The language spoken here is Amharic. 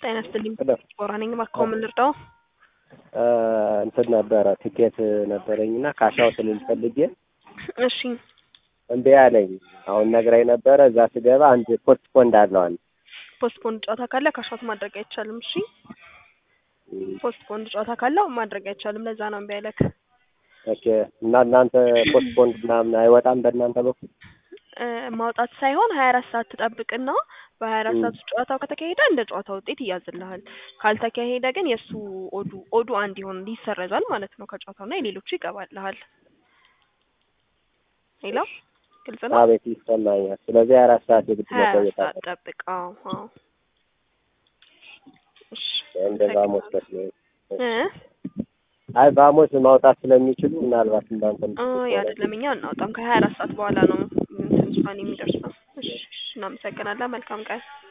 ጤና ይስጥልኝ። ሄሎ ቦራ ነኝ። እባክዎ ምን ልርዳው? እንትን ነበረ ትኬት ነበረኝና ካሻው ስልል ፈልጌ እሺ እምቢ አለኝ። አሁን ነግራኝ ነበረ። እዛ ስገባ አንድ ፖስት ፖንድ አለው አንድ ፖስትፖንድ ጨዋታ ካለ ካሻውት ማድረግ አይቻልም። እሺ ፖስትፖንድ ጨዋታ ካለው ማድረግ አይቻልም። ለዛ ነው እምቢ ያለክ። ኦኬ። እና እናንተ ፖስት ፖንድ ምናምን አይወጣም በእናንተ በኩል? እ ማውጣት ሳይሆን ሀያ አራት ሰዓት ትጠብቅና በሀያ አራት ሰዓት ውስጥ ጨዋታው ከተካሄደ እንደ ጨዋታ ውጤት ይያዝልሃል። ካልተካሄደ ግን የእሱ ኦዱ ኦዱ አንድ ይሆን ይሰረዛል ማለት ነው ከጨዋታውና የሌሎቹ ይገባልሃል። ሌላ ግልጽ ነው። አቤት ይሰማኛል። ስለዚህ ሀያ አራት ሰዓት የግድ ሀያ አራት መቆየት ሰዓት አለ። ጠብቅ። አዎ አዎ። እሺ እንደ ባሞስ መስሎኝ። እ አይ ባሞስ ማውጣት ስለሚችሉ ምናልባት እንዳንተ አይ አይደለም፣ እኛ አናወጣም። ከሀያ አራት ሰዓት በኋላ ነው እንትን ውሳኔ የሚደርሰው። እሺ እሺ፣ እናመሰግናለን። መልካም ቀን